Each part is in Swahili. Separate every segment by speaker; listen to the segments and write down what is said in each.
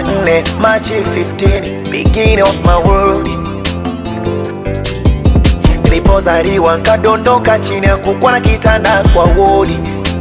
Speaker 1: Jumanne, Machi 15, beginning of my world. Nilipozaliwa nkadondoka chini ya kukwa na kitanda kwa wodi,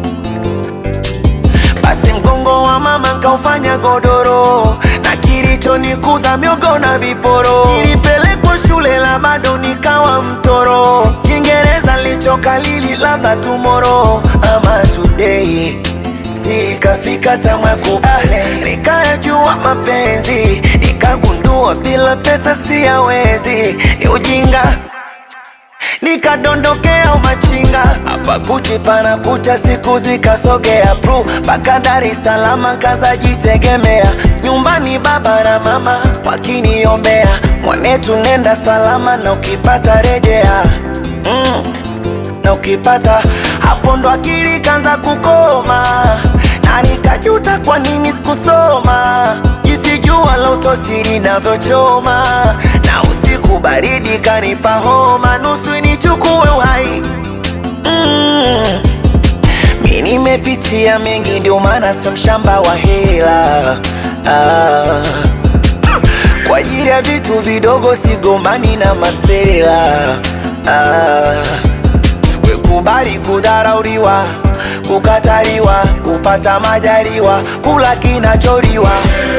Speaker 1: basi mgongo wa mama nkaufanya godoro, na kilichonikuza miogo na viporo. Nilipelekwa shule la bado nikawa mtoro, Kiingereza lichokalili labda tomorrow ama today Sikafika tamwa kubale, nikayajua mapenzi, nikagundua bila pesa siyawezi, ni ujinga nikadondokea umachinga hapa Gucci pana kucha, siku zikasogea bru mpaka Dar es Salaam, kazajitegemea nyumbani, baba na mama wakiniombea, mwanetu nenda salama, na ukipata rejea mm na ukipata hapo ndo akili kanza kukoma, na nikajuta kwa nini sikusoma, jinsi jua la utosiri navyochoma, na usiku baridi kanipa homa, nusu nichukue uhai mm. Mi nimepitia mengi, ndio maana sio mshamba wa hela ah. Kwa ajili ya vitu vidogo sigombani na masela ah. Kubali kudharauliwa, kukataliwa, kupata majaliwa, kula kinacholiwa.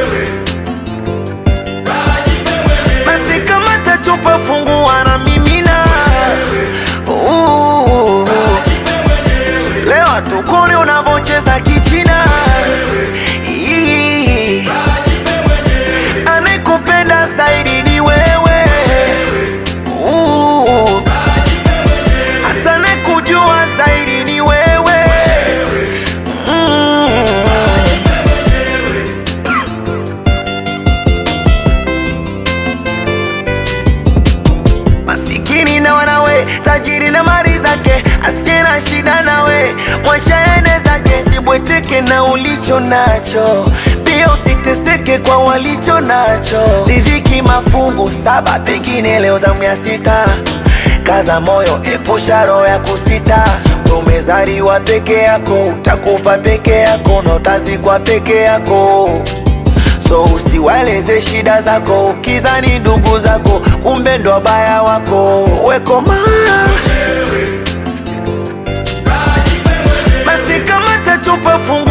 Speaker 1: Basi kama tachupa fungua na mimina, Uh, leo tukone unavocheza kichina. Ii, anayekupenda zaidi ni wewe Uh, hata nakujua zaidi ni wewe mm. Masikini na wanawe, tajiri na mali zake, asiye na shida nawe, mwacha ende zake. Usibweteke na ulicho nacho, pia usiteseke kwa walicho nacho. Riziki mafungu saba, pengine leo zamu ya sita. Kaza moyo, epusha roho ya kusita. Wewe Umezaliwa peke yako, utakufa peke yako, na utazikwa peke yako. So usiwaeleze shida zako, ukizani ndugu zako, kumbe ndo wabaya wako. Wekoma basi, kama tachupa fungu